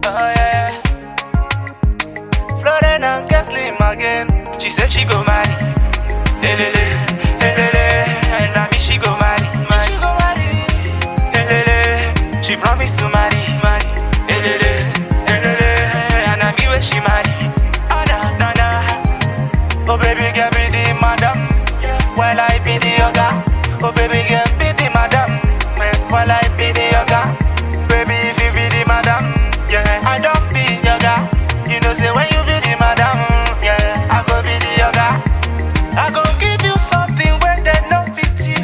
Oh yeah. Floren and Keslim again. She said she go marry. Elele, elele, and I mean she go marry. She go marry. Elele, she promised to marry. Marry. Elele, elele, and I mean where she marry. Ah na na na. Oh baby girl be the madam, while I be the yoga. Oh baby girl be the madam, eh, while I be the yoga. Baby if you be the madam, yeah, I don't be yoga. You know say when you be the madam, yeah, I go be the yoga. I go give you something where they no fit you.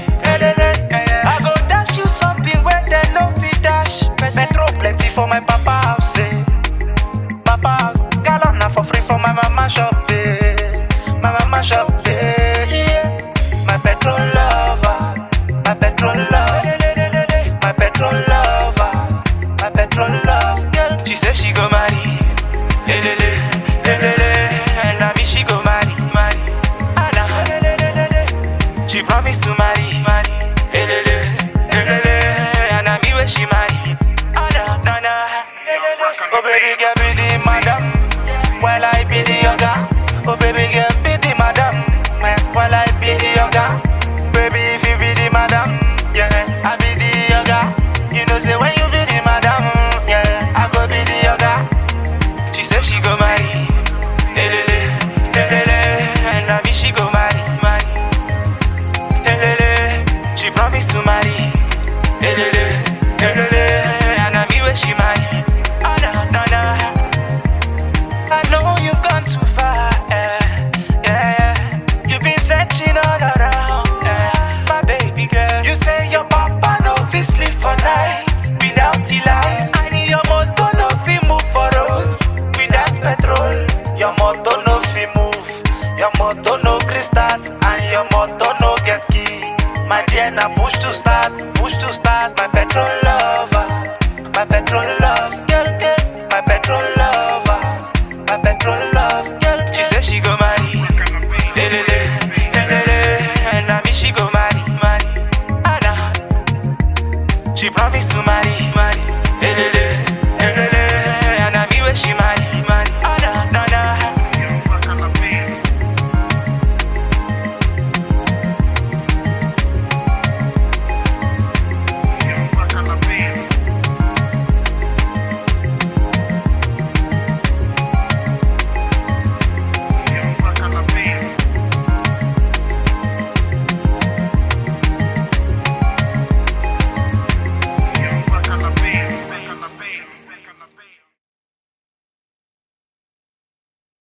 I go dash you something where they no fit dash. Metro plenty for my papa house, eh. Papa house, gallon na for free for my mama shop, eh. My mama shop, eh. Yeah. My petrol lover, my petrol love, my petrol lover, my petrol love. Girl, she said she go marry, elele, elele, and I mean she go marry, marry. Anna, she promised to marry, marry, elele, elele, and I mean where she marry. Anna, Anna, oh baby girl be the madam, while I be the yoga. Oh baby girl be the madam, eh, while I be the yoga. Baby if you be the madam, yeah, I be the yoga. You know say when you be the madam, yeah, I go be the yoga. She said she go marry, elele, elele, and I mean she go marry, marry, elele. She promised to marry, elele, elele, and I mean where she marry. Ah na na na. I know you've gone too far, eh, yeah, yeah. You've been searching all around, eh, my baby girl. You say your papa no fit sleep for nights without the lights. And your motor no fit move for road without petrol. Your motor no fit move, your motor no gree start, and your motor no get key. My dear, na push to start, push to start. My petrol lover, my petrol love, girl, girl, my petrol lover, my petrol love, girl. She said she go marry, elele, elele, and I mean she go marry, marry. Anna, she promised to marry, marry, elele, elele, and I mean where she marry, marry. Anna, na na. Back on the beats. Back on the beats. Back on the beats.